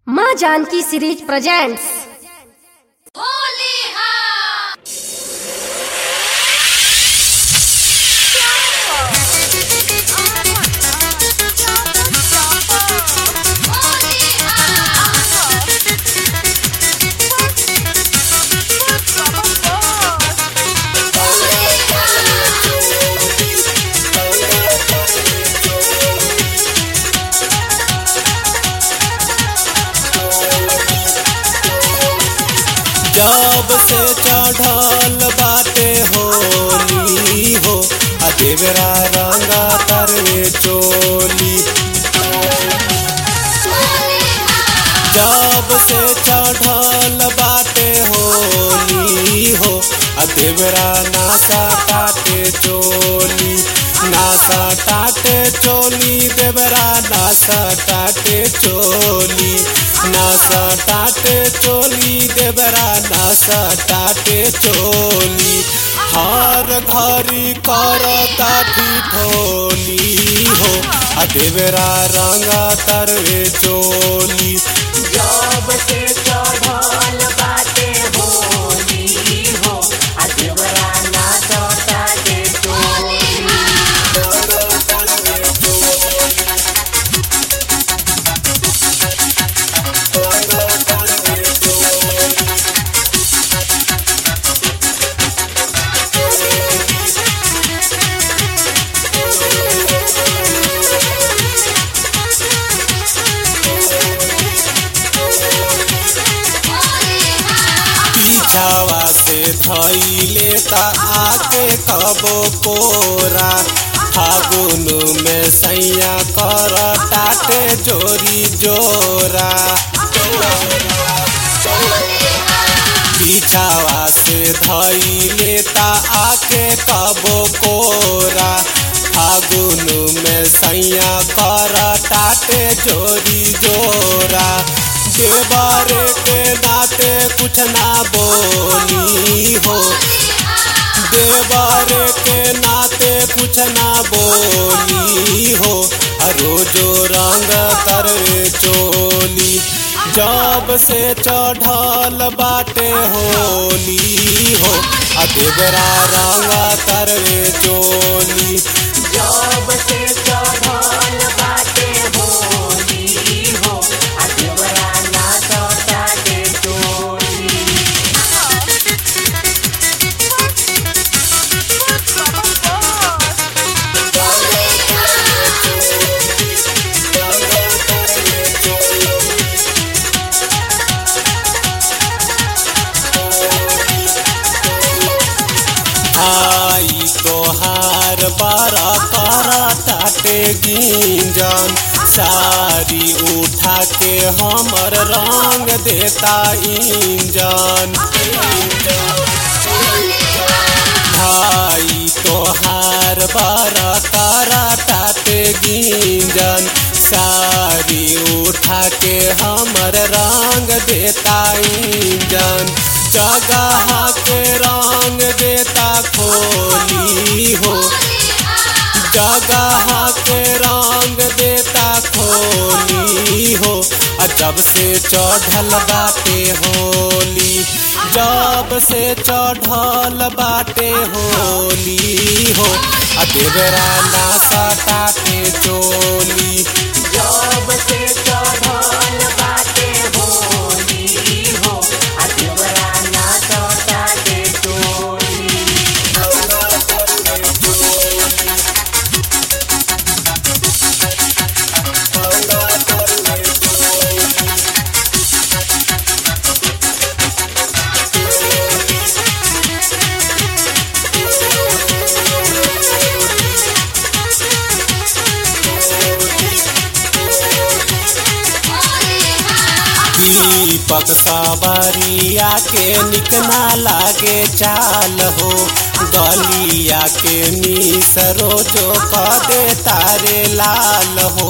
माँ Janaki series presents जब से चढ़ल बाटे होली हो आ देवरा रंगा तरवे चोली जब से चढ़ल बाटे होली हो आ देवरा नासा टाटे चोली नासा टाटे चोली देवरा नासा टाटे चोली नासा टाटे चोली देवरा नासा टाटे चोली हर घरी करता ठिठोली हो आ देवरा रंगा तरवे चोली जब से चढ़ल बाटे होली हो आ देवरा नाचता के टोली पीछावा से धैले ता आके कबो कोरा फागुन में सैया कर टाटे जोरी जोरा पीछावा से धैले ता आके कबो कोरा फागुन में सैया कर टाटे जोरी जोरा देवारे के नाते कुछ ना बोली हो देवारे के नाते कुछ ना बोली हो आ रोजो रंग तरवे चोली जब से चढ़ल बाटे होली हो आ देवरा रंग तरवे चोली जब से चढ़ल बाटे होली हो आ देवरा नाचता के टोली आई तोहार बारा तारा टाटे गिंजन सारी उठा के हमर रंग देता इंजन भाई तोहार बारा तारा टाटे गिंजन सारी उठा के हमर रंग देता इंजन जगह के रंग देता खोली हो जगह के रंग देता खोली हो आ जब से चढ़ल बाटे होली जब से चढ़ल बाटे होली हो आ देवरा नासा टाटे चोली जब से चढ़ल बाटे होली हो आ देवरा नाचता के टोली दीपक सवारिया के निकना लागे चाल हो गलिया के मीस रोजो क दे तारे लाल हो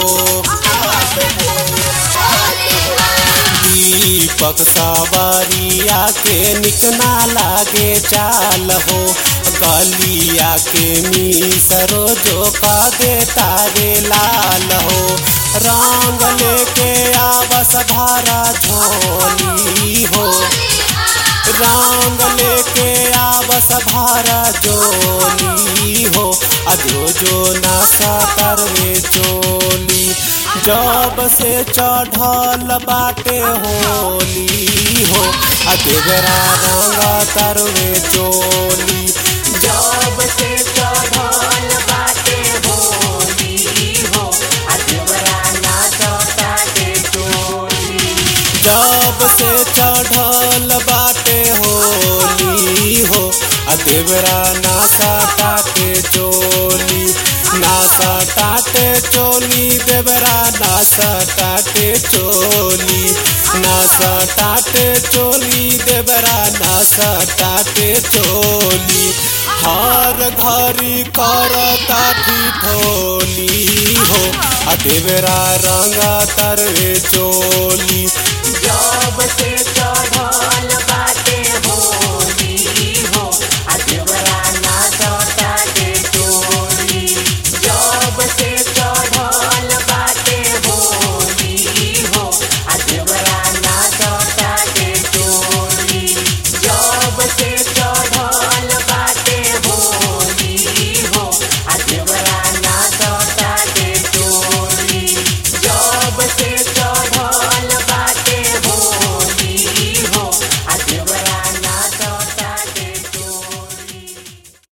दीपक सवारिया के निकना लागे चाल हो गलिया के मीस रोजो का दे तारे लाल हो रंग लेके आवस भारा झोली हो रंग लेके आवस भारा जोली हो अजो जो नासा करवे चोली जब से चढ़ल बाटे होली हो अदेवरा रंग तरवे चोली जब से चढ़ल बाटे होली हो अजबरा नाचता के टोली जब से चढ़ल बाटे होली हो अदेवरा नासा टाटे चोली नासा टाटे चोली देवरा नासा टाटे चोली नासा टाटे चोली देवरा नासा टाटे चोली हर घरी करता ठिठोली हो अदेवरा रंगा तरवे चोली जब से